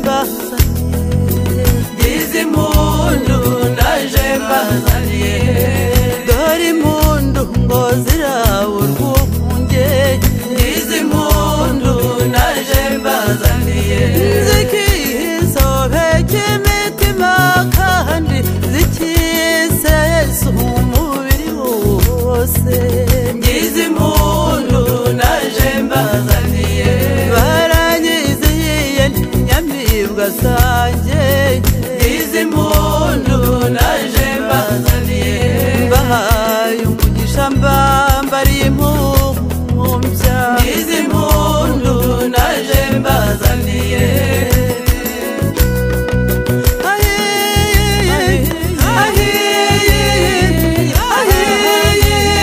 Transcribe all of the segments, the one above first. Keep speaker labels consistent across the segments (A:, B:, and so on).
A: baza ndizi impundu naje mbazaniye dore impundu ngo ziraburwa umungeri ndizi impundu naje mbazaniye zikisobeke imitima kandi zikisesa umubiri wose ndizi impundu naje mbazaniye baranyizihiye ntinyamibwa zanjye izi mpundu naje mbazaniye mbahaye umugisha mbambariye impumbya izi mpundu naje mbazaniye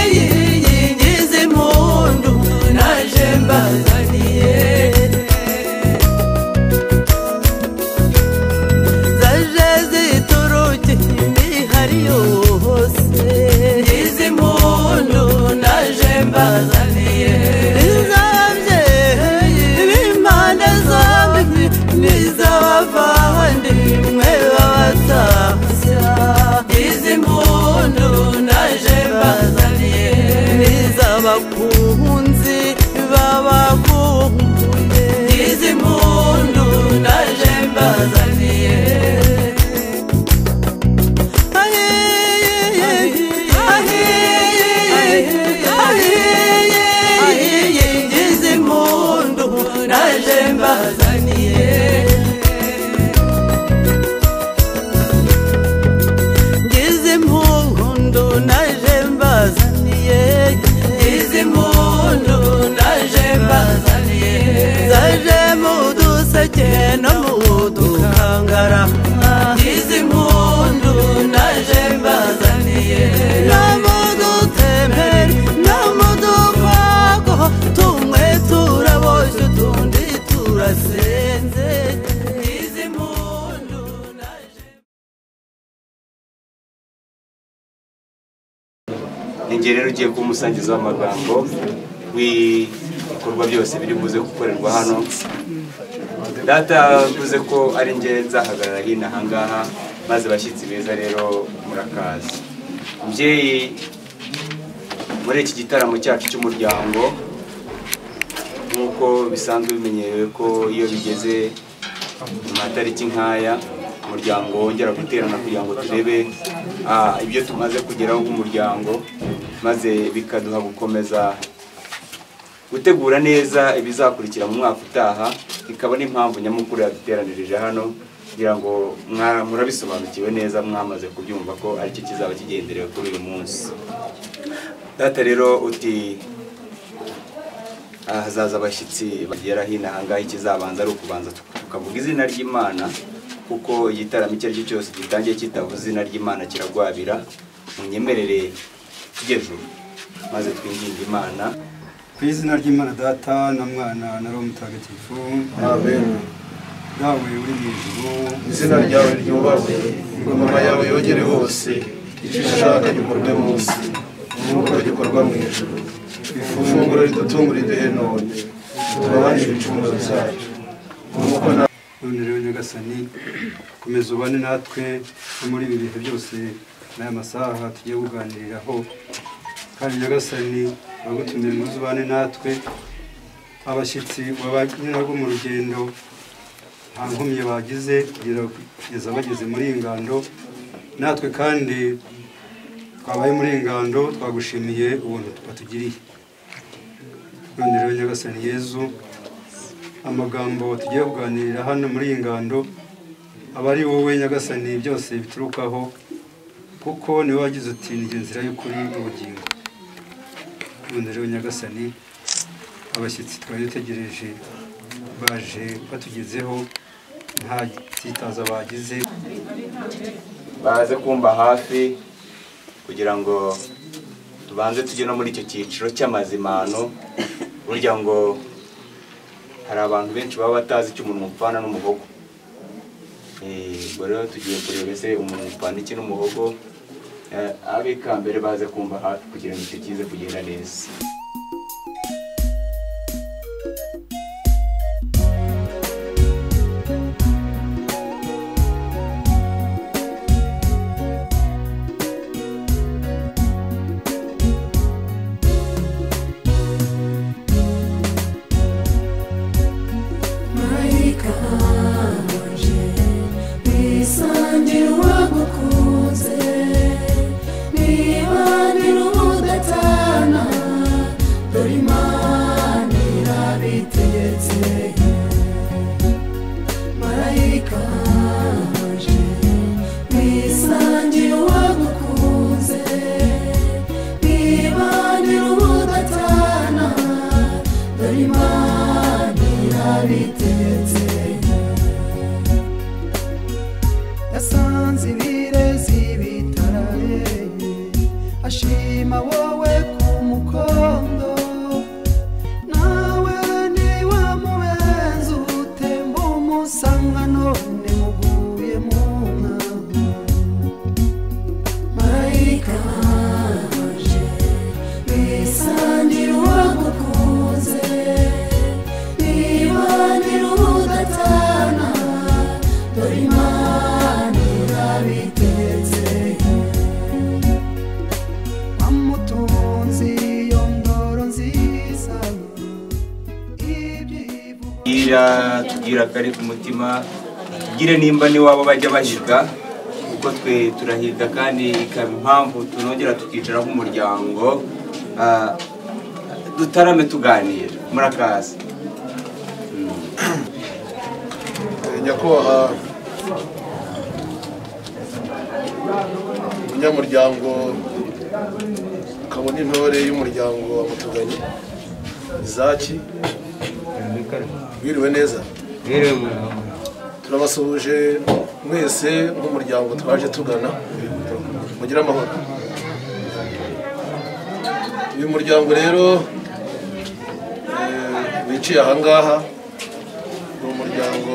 A: ngize impundu naje mbazaniye zaje ziturukiye imihari yose izi mpundu naje mbazaniye izabye ibimpande zombi n'iz'abavandimwe b'abatashya izi mpundu naje mbazaniye n'iz'abakunzi babakumbuye izi mpundu naje mbazaniye ngize impundu naje mbazaniye ngize impundu naje mbazaniye ngize impundu naje mbazaniye zaje mu duseke no mu dukangara ngize impundu naje mbazaniye no mu dutembere no mu dupago tumwe turaboshye utundi turasenze ngize impundu naje
B: ninjye rero ugiye kuba umusangiza w'amagambo w'ibikorwa byose biri buze gukorerwa hano data yavuze ko ari njye nzahagarara hino ahangaha maze abashyitsi beza rero murakaza mubyeyi muri iki gitaramo cyacu cy'umuryango nk'uko bisanzwe bimenyerewe ko iyo bigeze mu matariki nk'aya umuryango wongera guterana kugira ngo turebe ah, ibyo tumaze kugeraho nk'umuryango maze bikaduha gukomeza gutegura neza ibizakurikira mu mwaka utaha ikaba n'impamvu nyamukuru yaduteranirije hano kugira ngo mwa- murabisobanukiwe neza mwamaze kubyumva ko aricyo kizaba kigenderewe kuri uyu munsi data rero uti "Ah, hazaza abashyitsi bagera hino ahangaha ikizabanza ari ukubanza tuk- tukavuga izina ry'imana kuko igitaramo icyo ari cyo cyose gitangiye kitavuze izina ry'imana kiragwabira munyemerere tugejuru maze twinginge imana
C: ku izina ry'imana data na mwana na roho mutagatifu
D: amen
C: dawe uri mu ijuru
D: izina ryawe ryubahwe ingoma yawe yogere hose icyo ushaka gikorwe munsi nk'uko gikorwa mu ijuru ifunguro ridutunga riduhe none tubabarire ibicumuro byacu nk'uko na
C: none rero nyagasani komeza ubane natwe no muri ibi bihe byose n'aya masaha tugiye kuganiriraho kandi nyagasani uragutumira ngo uze ubane natwe abashyitsi wabanye nabo mu rugendo nta nkomyi bagize kugera kugeza bageze muri iyi ngando natwe kandi twabaye muri iyi ngando twagushimiye ubuntu batugiriye none rero nyagasani yezu amagambo tugiye kuganirira hano muri iyi ngando aba ari wowe nyagasani byose biturukaho kuko niwe wagize uti "Ni inzira y'ukuri n'ubugingo none rero nyagasani abashyitsi twari dutegereje baje batugezeho nta byitazo bagize
B: baze kumva hafi kugira ngo tubanze tujye no muri icyo cyiciro cy'amazimano burya ngo hari abantu benshi baba batazi icyo umuntu upfana n'umuhogo Eh, ubwo rero tugiye kureba ese umuntu upfana iki n'umuhogo Eh, ab'ikambere baze kumva hafi kugira ngo icyo kize kugenda neza
E: ikaje wisangira uwagukunze wibanira udatana dore imana irabitetse
A: yasanze ibirezi bitarareye ashima wowe ku mukondo nawe niwe mubenzi utemba umusanga none muguye mu nka
E: marayika waje wisangira uwagukunze wibanira udatana dore imana irabitetse
A: wamutunzi iyo ndoro nziza ibyivugo
B: tubwira tubwira akari ku mutima tubwire nimba n'iwabo bajya bahiga kuko twe turahiga kandi ikaba impamvu tunongera tukicara nk'umuryango ah, dutarame tuganira murakaza
D: nyakubahwa umunyamuryango ukabona intore y'umuryango wa mutuganye izaki wiriwe neza turabasuhuje mwese nk'umuryango twaje tugana mugire amahoro uyu muryango rero eh, wiciye ahangaha ni umuryango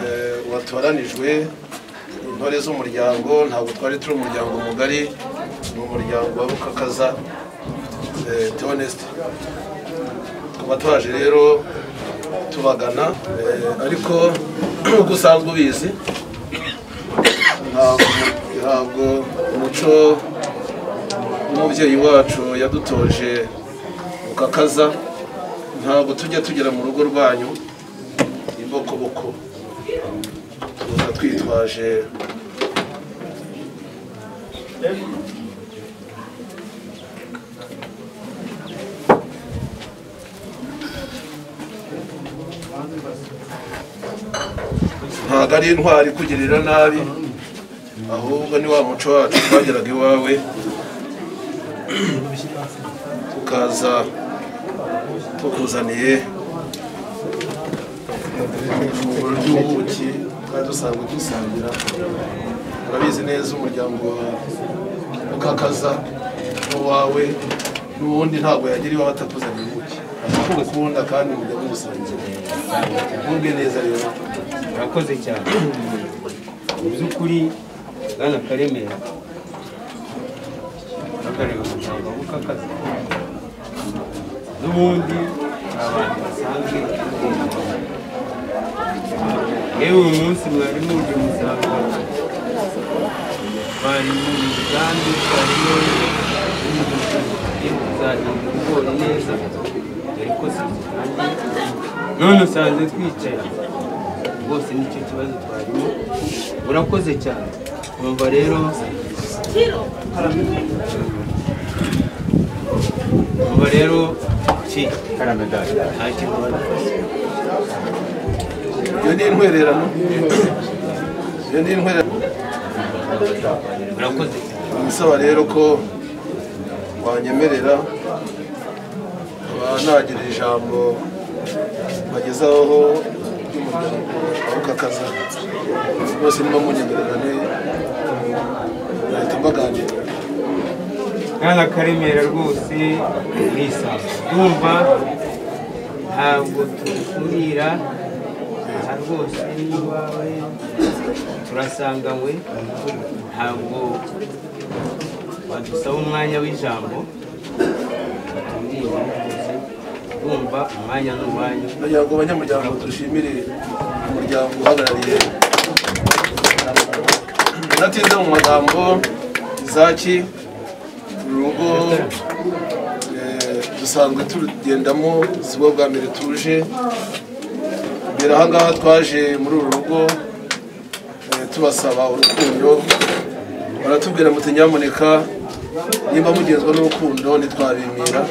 D: eh, watoranijwe intore z'umuryango ntabwo twari turi umuryango mugari ni umuryango wa rukakaza teonesite tukaba twaje rero tubagana eh, ariko nk'uko usanzwe ubizi ntabwo ntabwo umuco w'umubyeyi wacu yadutoje rukakaza ntabwo tujya tugera mu rugo rwanyu imbokoboko tuza twitwaje ntabwo ari intwari kugirira nabi ahubwo ni wa muco wacu twageraga iwawe tukaza tukuzaniye ifunguro ry'ubuki twari dusanzwe dusangira urabizi neza umuryango wa ukakaza n'uwawe n'ubundi ntabwo yagira iwawe atakuzaniye ubuki ukunda kandi mujya mubusangira mubwe neza rero
C: murakoze cyane mu by'ukuri bwana karemera akareba umuryango w'ukakazi n'ubundi hari abantu basanzwe yewe uyu munsi mwari muje musanga bari mu migambi harimo kuzahinda ibigori neza dore ko sinzitangiye none usanze twicaye rwose nicyo kibazo twarimo urakoze cyane wumva rero wumva rero ki nta kintu wadukoze
D: iyo ni intwererano iyo ni intwererano
C: urakoze cyane
D: bisaba rero ko wanyemerera nkaba nagira ijambo bagezaho ry'umuryango ukakaza bose niba munyemererane bahita mbaganira
C: mwana karemera rwose nisanga ndumva ntabwo tukurira aha rwose n'iwawe turasanganywe ntabwo badusaba umwanya w'ijambo batubwira rwose ndumva umwanya ni uwanyu
D: kugira ngo abanyamuryango dushimire umuryango uhagarariye natinze mu magambo izaki uru rugo eh, dusanzwe turugendamo si bwo bwa mbere tuje mbere aha ngaha twaje muri uru rugo eh, tubasaba urukundo baratubwira muti nyamuneka nimba mugenzwa n'urukundo ntitwabimira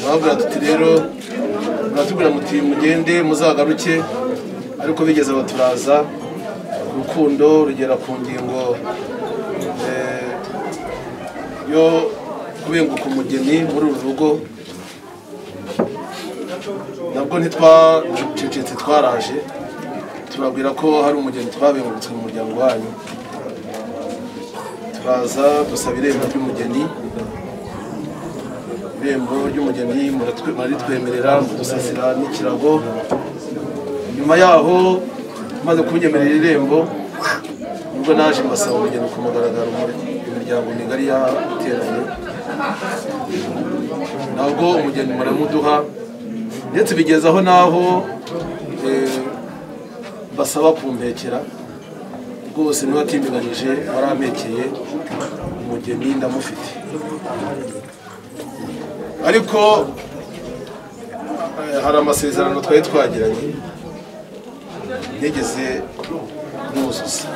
D: babwira tuti rero muratubwira muti mugende muzagaruke ariko bigeze baturaza urukundo rugera ku ngingo eh, yo kubenguka umugeni muri uru rugo nabwo ntitwacecetse twaraje tubabwira ko hari umugeni twabengutse mu muryango wanyu turaza dusaba irembo ry'umugeni irembo ry'umugeni muratwe- muritwemerera mudusasira n'ikirago nyuma yaho maze kunyemerera irembo nubwo naje mbasaba umugeni ku mugaragaro mu imiryango migari yateranye ntabwo umugeni muramuduha ndetse bigeze aho n'aho eh, basaba kumpekera rwose ntiwatindiganyije warampekeye umugeni ndamufite ariko eh, hari amasezerano twari twagiranye nigeze nuzuza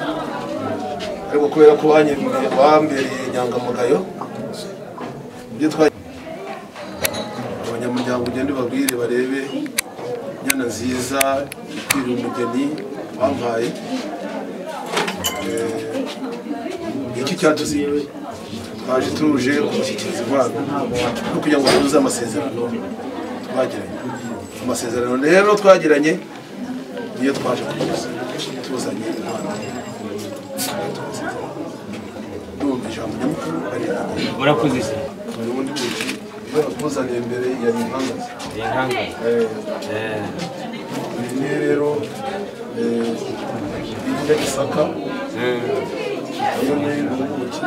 D: ariko kubera ko wanyemeye- wambereye inyangamugayo ibyo twa abanyamuryango ugende ubabwire barebe inyana nziza ikwiriye umugeni wampaye Eh, iki cyatuzinduye twaje tuje kumushyikiriza impano no kugira ngo tuzuze amasezerano twagiranye amasezerano rero twagiranye niyo twaje kuzuza tuzanye impano ndumva ijambo nyamukuru ari iryo.
F: murakoze se
D: ubundi buki yakuzaniye imbere ya impanga
F: ni inkangahe
D: iyi ni rero eh, irya gisaka iyo ni ubuki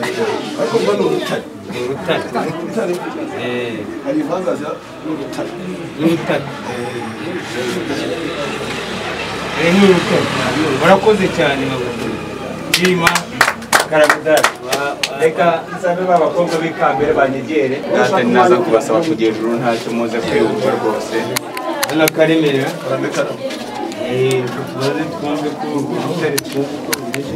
D: Eh, ariko mba ni urutare
F: ni urutare
D: urutare
F: Eh,
D: hari impangaza n'urutare
F: ni urutare Eh, ni urutare murakoze cyane babuze nshima karamidari reka nsabe ba bakobwa b'ikambere banyegere
B: natwe naza kubasaba kujya hejuru ntacyo muze kwiyumva rwose
F: hano karemera
D: karame karame
F: Eh, tubaze twumve ko urwo rutare twumve ko rumeze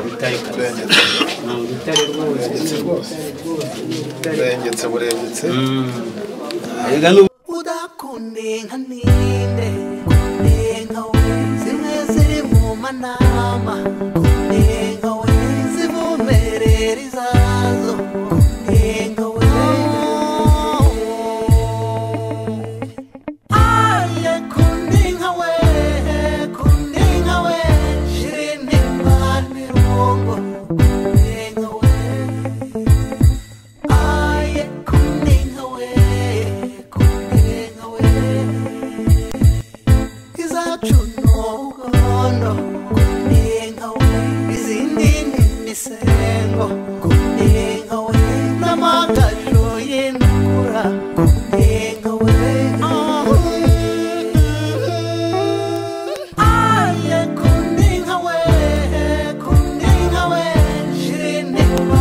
F: urutare
D: burengetse
F: ni urutare rwose
D: burengetse burengetse
F: reka ni
A: udakunde nka ninde kunde nka we zimwe ziri mu manama kunde nka we zimumerera izazo kunde nka we aye kunde nka we kunde nka we shira intimba n'irungo kunde nka we aye kuninga we kuninga we izacu n'ubugondo kuninga we izindi ni imisengo kuninga we n'amagaju y'indukura kuninga we aye kuninga we kuninga we shirinimba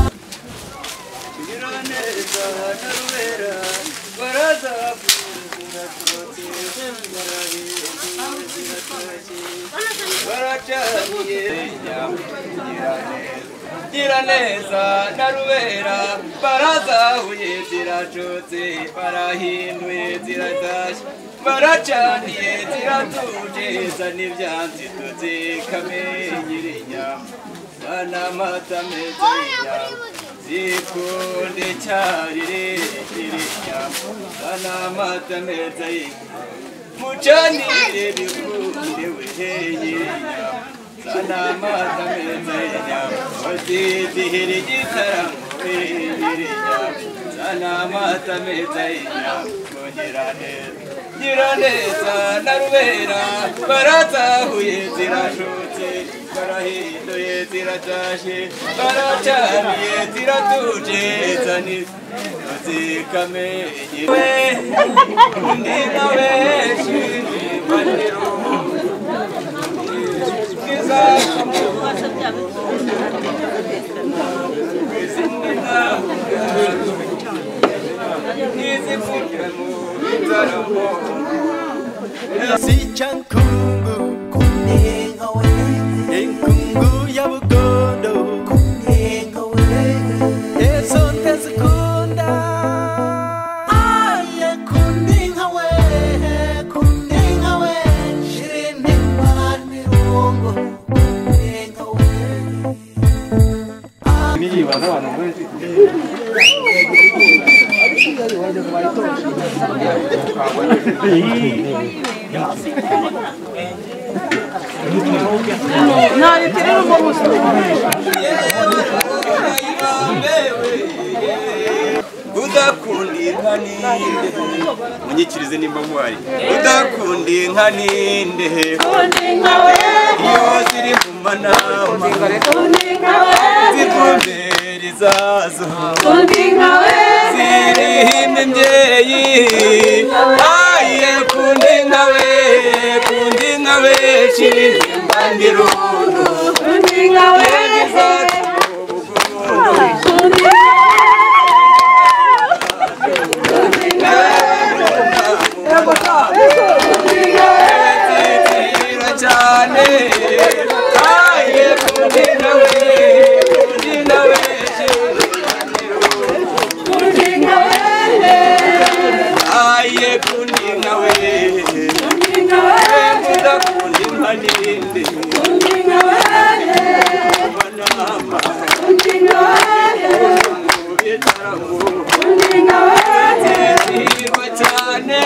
E: neza na rubera barazahuye ziracutse barahinduye ziratashye baracaniye ziratuje zana ibyansi tutse kamenyira inyama zana amata meza y'inyama zikunde cyaririkira inyama zana amata meza y'inyama mucanire bikunde weheye inyama sana amata meza y'inyama wazizihira igitaramo wegere inyama sana amata meza y'inyama kugira neza gira neza na rubera barazahuye zirashutse barahinduye ziratashe baracaniye ziratuje zani zikamenye we undi nawe shiri maniro
A: Sicha nkungu kunenga we Enkungu ya bugondo kunenga we Yeso tezuku
E: udakunda inka ninde
B: munyikirize nimba muhari
E: udakunda inka ninde iyo ziri mu manama zikumbera izazo zirihimba imbyeyi aye kundi inka we kundi inka we kirimba ndirundo Tira cyane aye kundi inka we kundi inka we aye kundi inka we kundi inka ninde banama bitaramu Zirihirwa cyane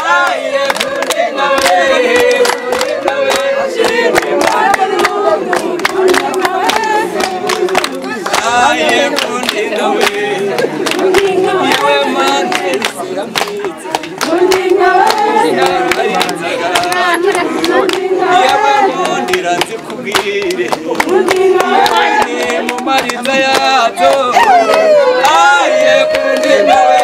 E: aye kundi inka we kundi inka we kirimba aye kundi inka we yewe mandiri siramwiza nararinzaga yabamundira nzikubwire ni mu mariza yazo aye kundi nawe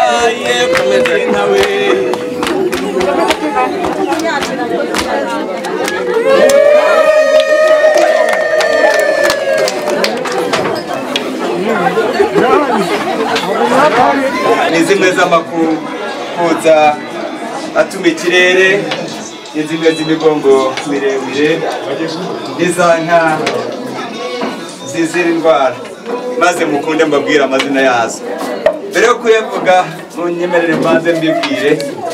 E: aye kundi nawe
B: ni zimwe z'amakuru koza atuma ikirere ni zimwe z'imigongo miremire n'iza nka zizira indwara maze mukunde mbabwire amazina yazo mbere yo kuyavuga munyemerere mbanze mbibwire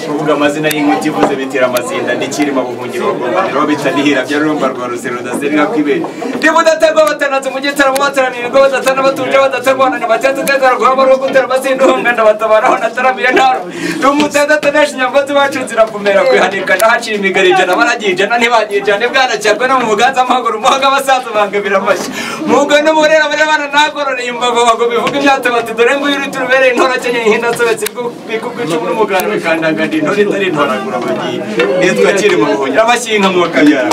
B: kuvuga amazina y'inkuti ivuze bitera amazinda n'ikirima buhungiro bagombaniro bita nihira bya rumba rwa rusero ndazira inka kwibere ndiba udatarwa batanatse mu gitaramo bataranira ngo badatana batuje badatarwana ni batatu tetara guhaba ari ugutera basindunga ndabatabaraho nataramire ntaro ndi umutetatanesha inyamgozi bacu ziravumera kwihanika nahacira imigari ijana baragijana ntibagijane bwanacyarwe no mu buganza amaguru muhaga abasaza bange birafasha mugo n'uburera bari abana nagororeye imbago bago bivuga imyato bati dore nguyu uri turubereye intora akenyeye ihina asobetse bw'icumi n'umuganda bikandaganda intore itari intoragura bagiye nitwa kirimo buhungiro abashyinka mu bakabyara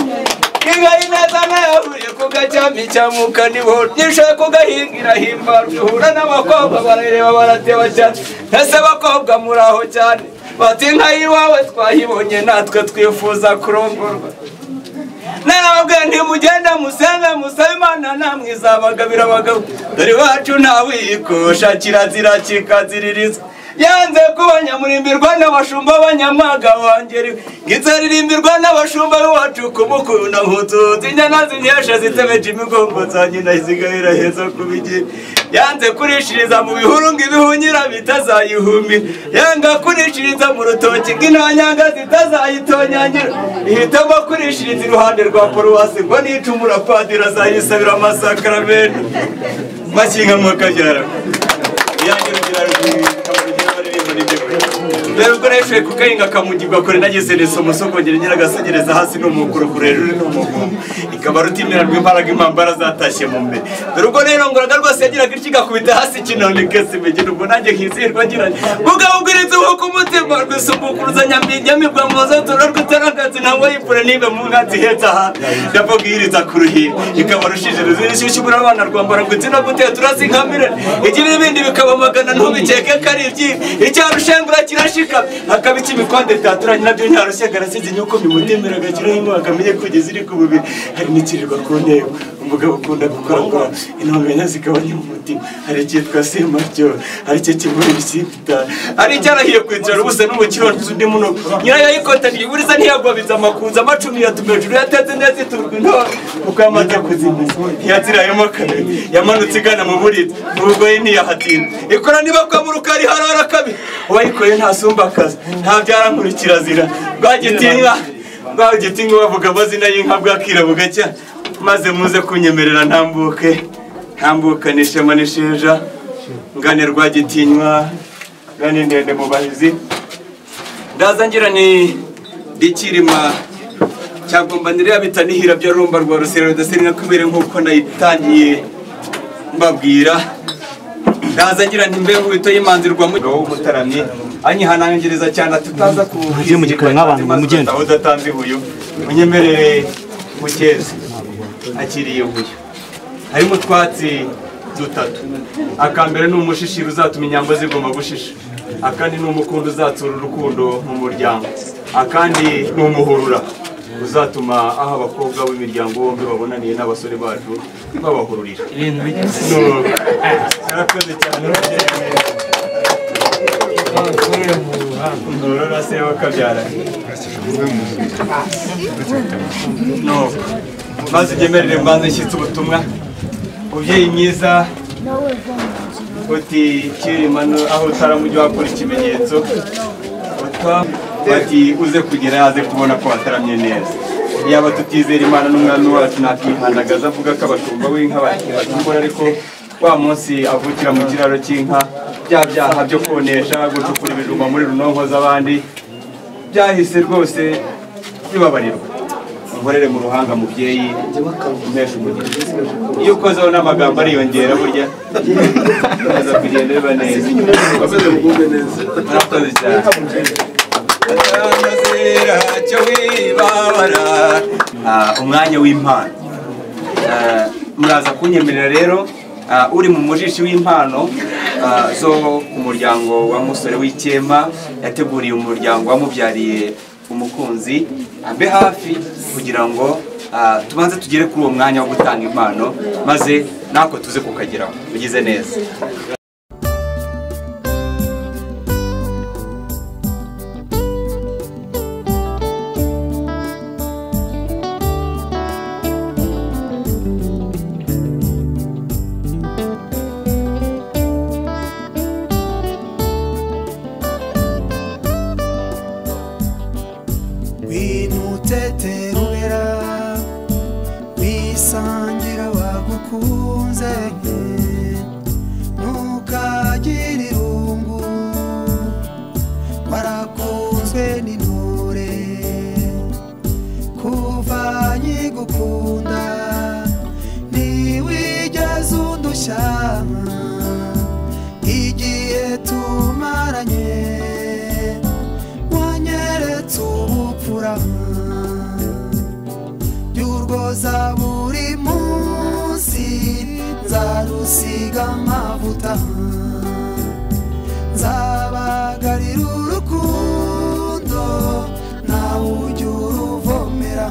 B: kigali neza nayavuye ku gacyami cya mukanibo nishoye kugahingira himba ruhura n'abakobwa barareba barateba cyane ese bakobwa muri aho cyane bati inka y'iwawe twayibonye natwe twifuza kurongorwa narababwiye ntimugende musenge musabe imana namwe izabagabira abagabo dore iwacu ntawikosha kirazira kikaziririzwa yanze kuba nyamurimbirwa n'abashumba b'anyamaga wangeriwe ngizaririmbirwa n'abashumba b'iwacu kumukunda nkutuzi inyana zinyeshe zitebeje imigongo zanjye ndazigaira heza kubigira yanze kurishiriza mu bihuru ngo ibihunyira bitazayihumira yanga kurishiriza mu rutoki ng'intanyanga zitazayitonyangira ihitamo kurishiriza iruhande rwa paruwasi ngo nicumura padiri azayisabira amasakaramentu mashyinga mwakabyara rero ubwo rero ku kahinga kamugirwa kure nageze neza umusogongere nyiragasegereza hasi n'umukuru kure rero ni umugongo ikaba rutimirarwa imbaraga impambara zatashye mu mbere dore ubwo rero ngoraga rwose yagiraga iki igakubita hasi kinoni kese imigina ubwo nanjye nkizihirwa ngiranye bugabo ubwiriza uhuka umutima rwisumbukuruza nyamibwa muzo tura rw'itaragazi ntabwo yipfure nibe mu nkatsi ihetse aha ndababwiriza ku ruhimbi ikaba rushije ruzirishyushyu buri abana rwambara ngo itsina gutera turazinkamire igira ibindi bikabamagana ntubikeke ko ari ibyibi icyarushengura kirashikama hakaba iki ibikonde byaturanye nabyo nyarushyenga arasize inyuko bimutemera agakiraho imyaka amenye kugeza iri ku bubiri hari n'ikirirwa ku ntego umugabo ukunda gukora ngo intungamenya zigabanya mu mutima hari icyitwa semaryoha hari icyo kimuri ibisimba itanu hari icyarahiye kwicara ubusa n'umukiro undi muno nyirayo yikotaniye iburiza ntiyagwabiza amakunza amacumi yatuma hejuru yatetse neza iturwa intore kuko yamaze kuzimiza ntiyazirayemo kabiri yamanutse igana mu buriri mu bugoyi ntiyahatinda ikora niba kwa mu rukari harara kabiri uwayikoye ntasumba akazi ntabyara nkurikira zira rwagitinywa rwagitinywa bavuga amazina y'inka bwakira bugacya maze muze kunyemerera ntambuke ntambuka nishema n'isheja ngane rwagitinywa ngane ndende mu bahizi ndaza ngira ni ndikirima cyagomba niriya bita nihira bya rumba rwa rusera rudaseri nakubere nk'uko nayitangiye mbabwira ndaza ngira nti mbe nkubito y'imanzi rwa mu w'umutaramyi anyihanangiriza cyane tutaza kuhigira mu gikore nk'abantu mugende aho udatanze ibuye unyemerere mukeze akiriye buye harimo utwatsi dutatu akambere ni umushishiro uzatuma inyambo zigomba gushisha akandi ni umukundo uzatsura urukundo mu muryango akandi ni umuhurura uzatuma aho abakobwa b'imiryango bombi babonaniye n'abasore bacu babahururira
F: ibintu bigeze
B: Nuko. Murakoze cyane Nturora se wakabyara Nuko. maze ugemerere mbanza nshyitse ubutumwa mubyeyi mwiza uti kirima no- aho utaramujya wakora ikimenyetso Uta- bati uze kugera yaze kubona ko wataramye neza yaba tutizera imana n'umwami wacu nakihandagaza avuga ko abashumba b'inka bakibatumbura ariko wa munsi avukira mu kiraro cy'inka bya byaha byo konesha gucukura ibijumba muri runonko z'abandi byahise rwose bibabarirwa unkorere mu ruhanga mubyeyi umpeshe umugisha iyo ukozeho n'amagambo ariyongera burya bikomeza kugenda biba neza
D: bakomeze mugubwe neza
B: murakoze cyane
G: Atanazera cyo wibabara
B: Ah, umwanya w'impano Ah, muraza kunyemerera rero ah, uri mu mujishi w'impano ah, zo ku muryango wa musore w'ikema yateguriye umuryango wamubyariye umukunzi ambe hafi kugira ngo ah, tubanze tugere kuri uwo mwanya wo gutanga impano maze natwe tuze kukageraho ugize neza
A: winuteterubera wisangira wagukunze ntukagire irungu warakunzwe n'intore kuva nkigukunda ntiwigeze undushya igihe tumaranye wanyeretse ubupfura by'urwoza buri munsi nzarusiga amavuta nzabagarira urukundo nawe ujya uruvomera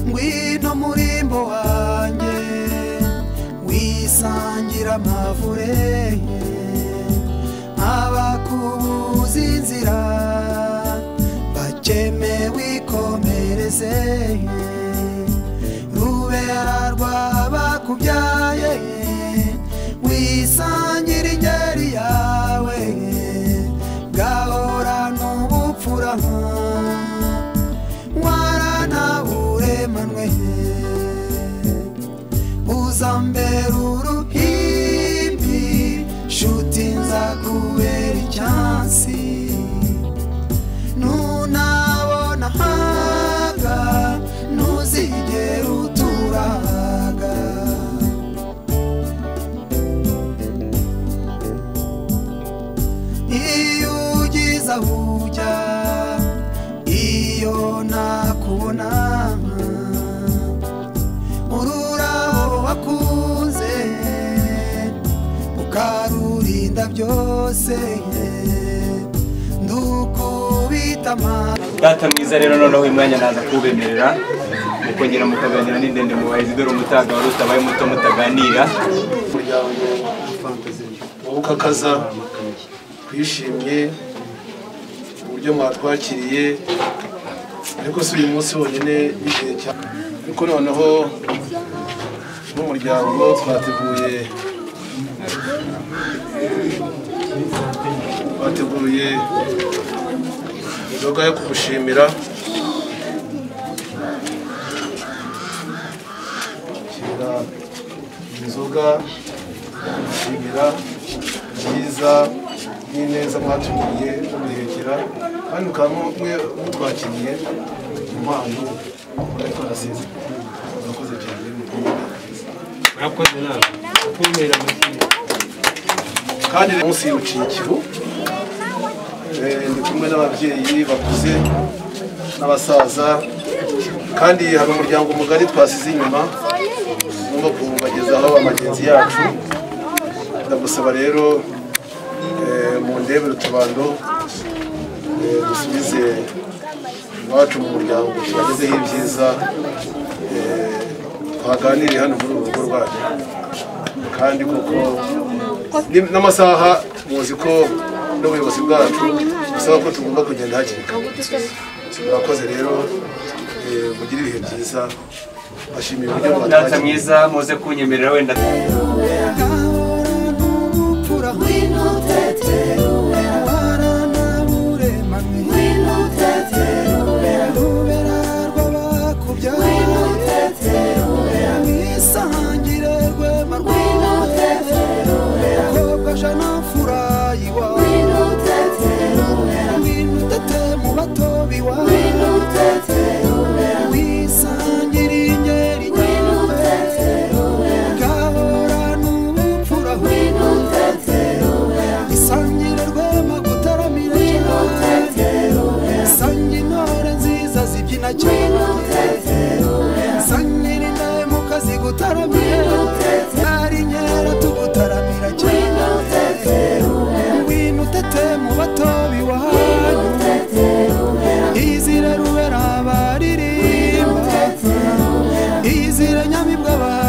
A: ngwino murimbo wanjye wisangira amavure abakubuza inzira bakeme wikomereze rubera rwabakubyaye wisangira ingeri yawe gahorana ubupfura waranaburemanwe uzambera uruhimbi nshuti nzakubera icyansi nunabona haga ntuzigera uturaga iyo ugize aho ujya iyo nakubona ururabo wakunze ukarurinda byose ndukubita amaso
B: data mwiza rero noneho uyu mwanya naza kubemerera mukongera mukaganira n'indende mu bahizi dore umutaga wari utabaye muto mutaganira
D: umuryango w'ubukakaza twishimye uburyo mwatwakiriye ariko si uyu munsi wonyine w'igihe cya ariko noneho n'umuryango twateguye twateguye inzoga yo kugushimira shyira inzoga yo kugushimira byiza n'ineza mwatugiriye mubihekera kandi mukaba mwe mutwakiriye impano twari twarasize murakoze cyane
F: murakoze nawe kumera amashyi
D: kandi rero munsi y'urucikiro eh, ndi kumwe n'ababyeyi bakuze n'abasaza kandi hari umuryango mugari twasize inyuma ngomba kubagezaho ba bagenzi yacu ndagusaba rero eh, mundebere utubando eh, dusubize iwacu mu muryango tubagezeho ibyiza eh, twaganiriye hano muri uru rugo rwanyu kandi koko ni- n'amasaha muzi ko n'ubuyobozi bwacu busaba ko tugomba kugenda hakiri kare murakoze rero eh, mugire ibihe byiza bashimiye uburyo
B: Data
D: mwatwagiye
B: mwiza muze kunyemerera wenda
A: gahora n'ubupfura
H: ngwino uteteruwe
A: abana n'aburemamwe
H: ngwino uteteruwe
A: urubera
H: ngwino
A: rw'abakubyaye
H: uteteruwe
A: mwisangire rwema
H: ngwino uteteruwe
A: rw'abakobwajana furayi wawe
H: ngwino uteteruwe
A: ngwino utete mu bato biwawe
H: ngwino uteteruwe
A: wisangire ingeri
H: ngwino
A: nyawe
H: uteteruwe
A: gahora n'ubupfura
H: ngwino uteteruwe
A: isangire rwema gutaramira
H: ngwino
A: cyane
H: uteteruwe
A: Sangira intore nziza zibyina cyane
H: ngwino uteteruwe
A: Sangira indahemuka zigutaramira Ari inkera tugutaramira cyane
H: ngwino uteteruwe
A: Ngwino utete mu bato biwahanyu
H: uteteruwe
A: Izire rubera abaririmba Izire nyamibwa abaririmba